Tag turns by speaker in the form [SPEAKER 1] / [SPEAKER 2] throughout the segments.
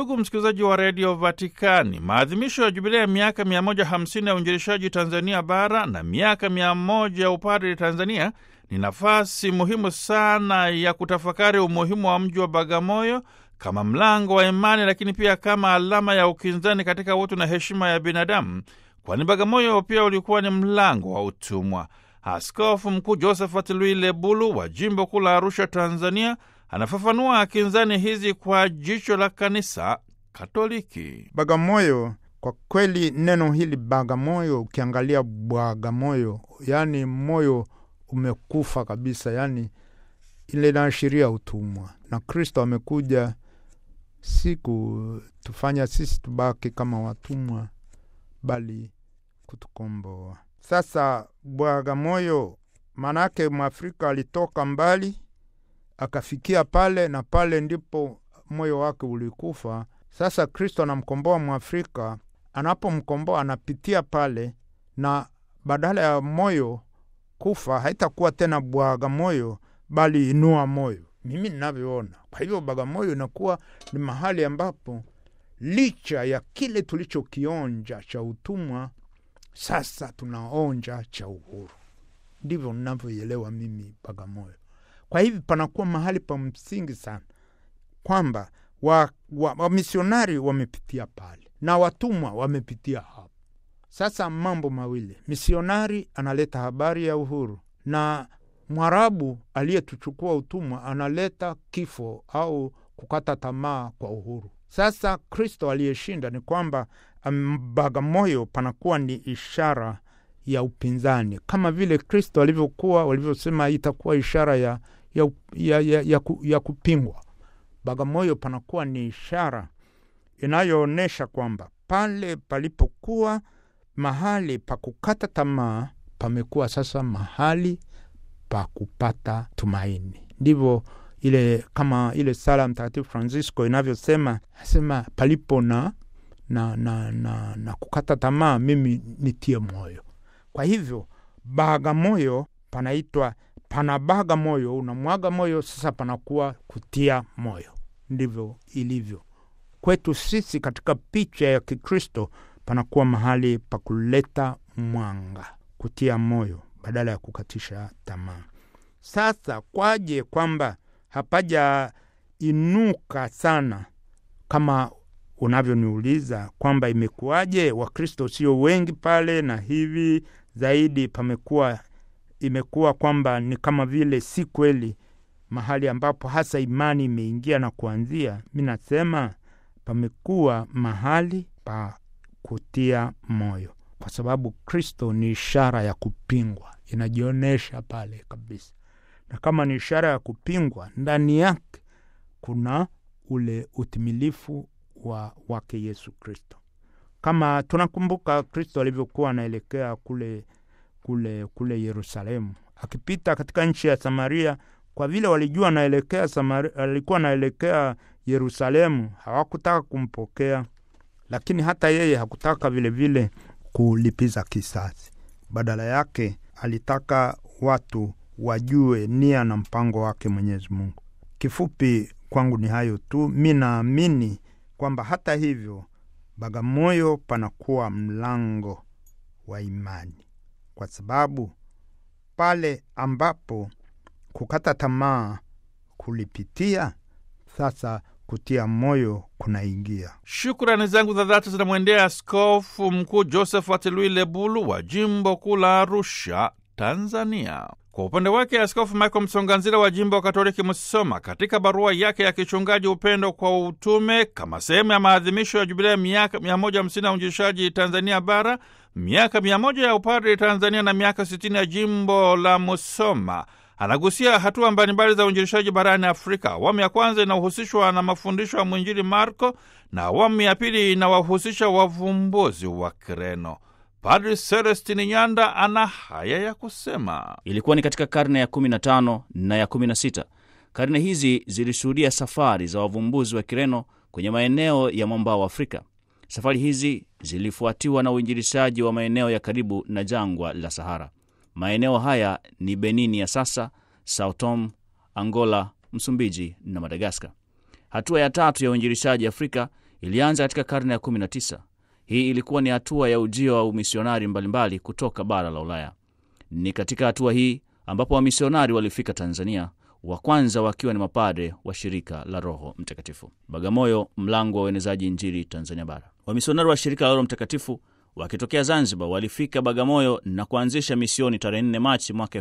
[SPEAKER 1] Ndugu msikilizaji wa redio Vatikani, maadhimisho ya jubilia ya miaka 150 ya uinjilishaji Tanzania bara na miaka 100 ya upadri Tanzania ni nafasi muhimu sana ya kutafakari umuhimu wa mji wa Bagamoyo kama mlango wa imani, lakini pia kama alama ya ukinzani katika utu na heshima ya binadamu, kwani Bagamoyo pia ulikuwa ni mlango wa utumwa. Askofu Mkuu Josephat Lwile Bulu wa jimbo kuu la Arusha, Tanzania, anafafanua kinzani hizi kwa jicho la kanisa Katoliki.
[SPEAKER 2] Bagamoyo, kwa kweli neno hili Bagamoyo, ukiangalia Bwagamoyo, yaani moyo umekufa kabisa, yaani ile inaashiria utumwa, na Kristo amekuja si kutufanya sisi tubaki kama watumwa, bali kutukomboa. Sasa Bwagamoyo maanake Mwafrika alitoka mbali akafikia pale, na pale ndipo moyo wake ulikufa. Sasa Kristo anamkomboa Mwafrika, anapomkomboa anapitia pale, na badala ya moyo kufa haitakuwa tena Bwagamoyo bali inua moyo, mimi ninavyoona. Kwa hivyo Bagamoyo inakuwa ni mahali ambapo licha ya kile tulichokionja cha utumwa, sasa tunaonja cha uhuru. Ndivyo ninavyoielewa mimi Bagamoyo. Kwa hivi panakuwa mahali pa msingi sana kwamba wamisionari wa, wa wamepitia pale na watumwa wamepitia hapo. Sasa mambo mawili, misionari analeta habari ya uhuru na Mwarabu aliyetuchukua utumwa analeta kifo au kukata tamaa kwa uhuru. Sasa Kristo aliyeshinda ni kwamba Bagamoyo panakuwa ni ishara ya upinzani, kama vile Kristo alivyokuwa walivyosema itakuwa ishara ya, ya, ya, ya, ya, ku, ya kupingwa. Bagamoyo panakuwa ni ishara inayoonyesha kwamba pale palipokuwa mahali pa kukata tamaa pamekuwa sasa mahali pa kupata tumaini. Ndivyo ile kama ile sala Mtakatifu Francisco inavyosema, asema palipo na, na, na, na, na kukata tamaa, mimi nitie moyo. Kwa hivyo Bagamoyo panaitwa pana baga moyo, unamwaga moyo, sasa panakuwa kutia moyo. Ndivyo ilivyo kwetu sisi katika picha ya Kikristo, panakuwa mahali pa kuleta mwanga, kutia moyo badala ya kukatisha tamaa. Sasa kwaje kwamba hapajainuka sana kama unavyoniuliza kwamba imekuwaje Wakristo sio wengi pale na hivi zaidi, pamekuwa imekuwa kwamba ni kama vile si kweli mahali ambapo hasa imani imeingia na kuanzia. Mi nasema pamekuwa mahali pa kutia moyo, kwa sababu Kristo ni ishara ya kupingwa, inajionyesha pale kabisa. Na kama ni ishara ya kupingwa, ndani yake kuna ule utimilifu wa wake Yesu Kristo. Kama tunakumbuka Kristo alivyokuwa anaelekea kule kule kule Yerusalemu, akipita katika nchi ya Samaria, kwa vile walijua anaelekea Samaria, alikuwa anaelekea Yerusalemu, hawakutaka kumpokea, lakini hata yeye hakutaka vilevile vile kulipiza kisasi. Badala yake alitaka watu wajue nia na mpango wake Mwenyezi Mungu. Kifupi kwangu ni hayo tu. Mi naamini kwamba hata hivyo Bagamoyo panakuwa mlango wa imani, kwa sababu pale ambapo kukata tamaa kulipitia, sasa kutia moyo kunaingia.
[SPEAKER 1] Shukrani zangu za dhati zinamwendea Askofu Mkuu Josephat Lwile Bulu wa jimbo kuu la Arusha, Tanzania. Kwa upande wake Askofu Michael Msonganzila wa jimbo wa Katoliki Musoma, katika barua yake ya kichungaji Upendo kwa Utume, kama sehemu ya maadhimisho ya jubilia ya miaka 150 ya uinjilishaji Tanzania Bara, miaka 100 ya upadri Tanzania na miaka 60 ya jimbo la Musoma, anagusia hatua mbalimbali za uinjilishaji barani Afrika. Awamu ya kwanza inahusishwa na mafundisho ya mwinjili Marko na awamu ya pili inawahusisha wavumbuzi wa Kireno. Padri Celestini Nyanda ana haya ya kusema.
[SPEAKER 3] Ilikuwa ni katika karne ya 15 na ya 16. Karne hizi zilishuhudia safari za wavumbuzi wa Kireno kwenye maeneo ya mwambao wa Afrika. Safari hizi zilifuatiwa na uinjilishaji wa maeneo ya karibu na jangwa la Sahara. Maeneo haya ni Benini ya sasa, Sao Tome, Angola, Msumbiji na Madagaskar. Hatua ya tatu ya uinjilishaji Afrika ilianza katika karne ya 19. Hii ilikuwa ni hatua ya ujio wa umisionari mbalimbali kutoka bara la Ulaya. Ni katika hatua hii ambapo wamisionari walifika Tanzania, wa kwanza wakiwa ni mapadre wa shirika la Roho Mtakatifu. Bagamoyo, mlango wa uenezaji Injili Tanzania Bara. Wamisionari wa shirika la Roho Mtakatifu wakitokea Zanzibar walifika Bagamoyo na kuanzisha misioni tarehe 4 Machi mwaka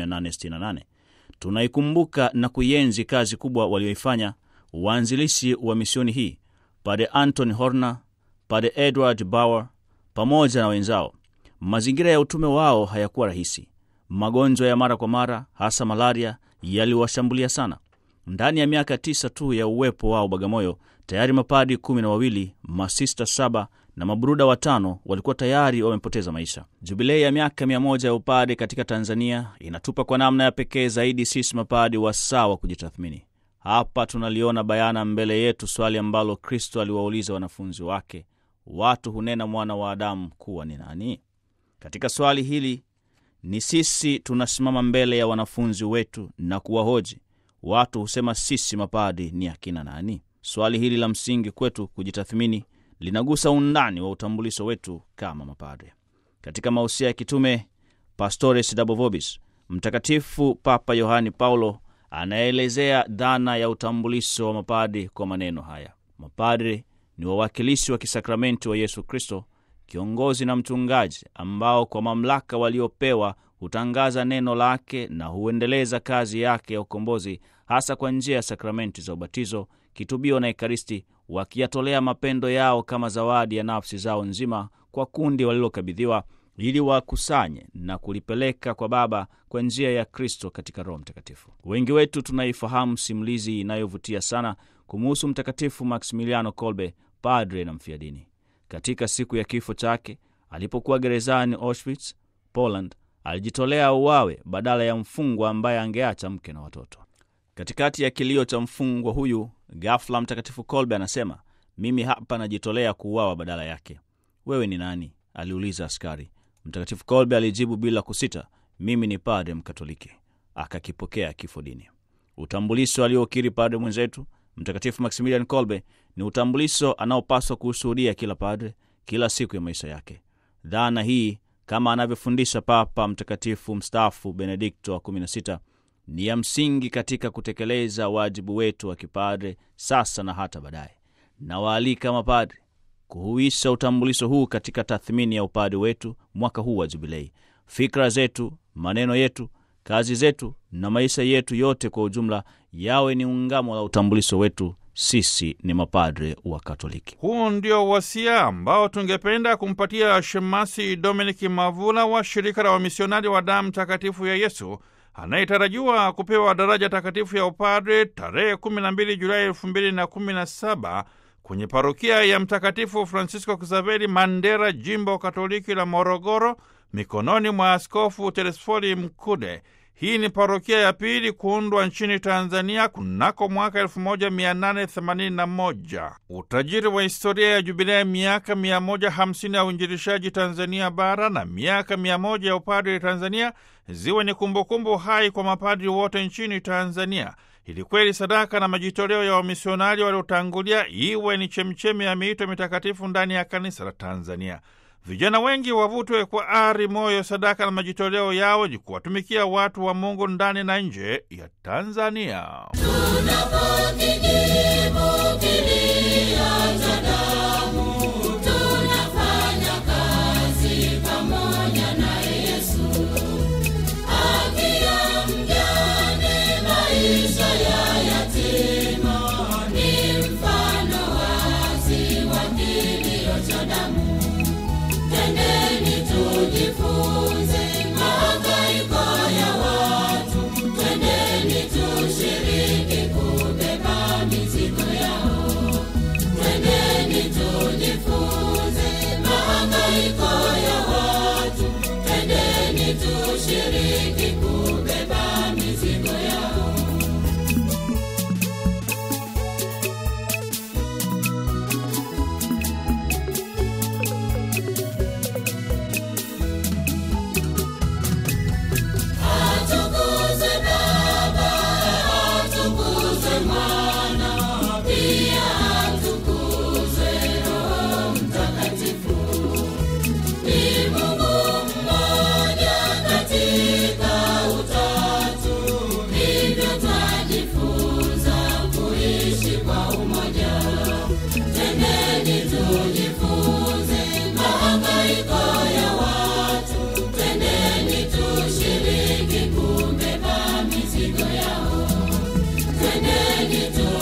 [SPEAKER 3] 1868. Tunaikumbuka na kuienzi kazi kubwa walioifanya waanzilishi wa misioni hii, Padre Anthony Horner, Padre Edward Bauer pamoja na wenzao. Mazingira ya utume wao hayakuwa rahisi. Magonjwa ya mara kwa mara, hasa malaria, yaliwashambulia sana. Ndani ya miaka tisa tu ya uwepo wao Bagamoyo, tayari mapadi kumi na wawili, masista saba na mabruda watano walikuwa tayari wamepoteza maisha. Jubilei ya miaka mia moja ya upadi katika Tanzania inatupa kwa namna ya pekee zaidi sisi mapadi wasaa wa kujitathmini. Hapa tunaliona bayana mbele yetu swali ambalo Kristo aliwauliza wanafunzi wake, watu hunena mwana wa Adamu kuwa ni nani? Katika swali hili ni sisi tunasimama mbele ya wanafunzi wetu na kuwahoji, watu husema sisi mapadi ni akina nani? Swali hili la msingi kwetu kujitathmini linagusa undani wa utambulisho wetu kama mapadre. Katika mausia ya kitume Pastores Dabo Vobis, Mtakatifu Papa Yohani Paulo anaelezea dhana ya utambulisho wa mapadre kwa maneno haya: mapadre ni wawakilishi wa kisakramenti wa Yesu Kristo, kiongozi na mchungaji, ambao kwa mamlaka waliopewa hutangaza neno lake na huendeleza kazi yake ya ukombozi, hasa kwa njia ya sakramenti za ubatizo, kitubio na Ekaristi, wakiyatolea mapendo yao kama zawadi ya nafsi zao nzima kwa kundi walilokabidhiwa ili wakusanye na kulipeleka kwa Baba kwa njia ya Kristo katika Roho Mtakatifu. Wengi wetu tunaifahamu simulizi inayovutia sana kumuhusu Mtakatifu Maximiliano Kolbe, padre na mfiadini. Katika siku ya kifo chake alipokuwa gerezani Auschwitz, Poland, alijitolea uwawe badala ya mfungwa ambaye angeacha mke na watoto. Katikati ya kilio cha mfungwa huyu, ghafla Mtakatifu Kolbe anasema, mimi hapa najitolea kuuawa badala yake. Wewe ni nani? aliuliza askari. Mtakatifu Kolbe alijibu bila kusita, mimi ni padre Mkatoliki. Akakipokea kifo dini. Utambulisho aliokiri padre mwenzetu Mtakatifu Maximilian Kolbe ni utambulisho anaopaswa kuushuhudia kila padre kila siku ya maisha yake. Dhana hii kama anavyofundisha Papa Mtakatifu mstaafu Benedikto wa 16 ni ya msingi katika kutekeleza wajibu wetu wa kipadre sasa na hata baadaye. Nawaalika mapadre kuhuisha utambulisho huu katika tathmini ya upadre wetu mwaka huu wa Jubilei. Fikra zetu, maneno yetu, kazi zetu na maisha yetu yote kwa ujumla yawe ni ungamo la utambulisho wetu. Sisi ni mapadre wa Katoliki.
[SPEAKER 1] Huu ndio wasia ambao tungependa kumpatia Shemasi Dominiki Mavula wa shirika la wamisionari wa damu takatifu ya Yesu anayetarajiwa kupewa daraja takatifu ya upadre tarehe 12 Julai 2017 kwenye parokia ya Mtakatifu Francisco Xaveri Mandera, jimbo Katoliki la Morogoro, mikononi mwa Askofu Telesfori Mkude. Hii ni parokia ya pili kuundwa nchini Tanzania kunako mwaka 1881. Utajiri wa historia ya jubilea miaka 150 ya uinjilishaji Tanzania bara na miaka 100 ya upadri Tanzania ziwe ni kumbukumbu hai kwa mapadri wote nchini Tanzania, ili kweli sadaka na majitoleo ya wamisionari waliotangulia iwe ni chemchemi ya miito mitakatifu ndani ya kanisa la Tanzania. Vijana wengi wavutwe kwa ari, moyo, sadaka na majitoleo yao ji kuwatumikia watu wa Mungu ndani na nje ya Tanzania.
[SPEAKER 4] Tushiriki kubeba mizigo yao. yetu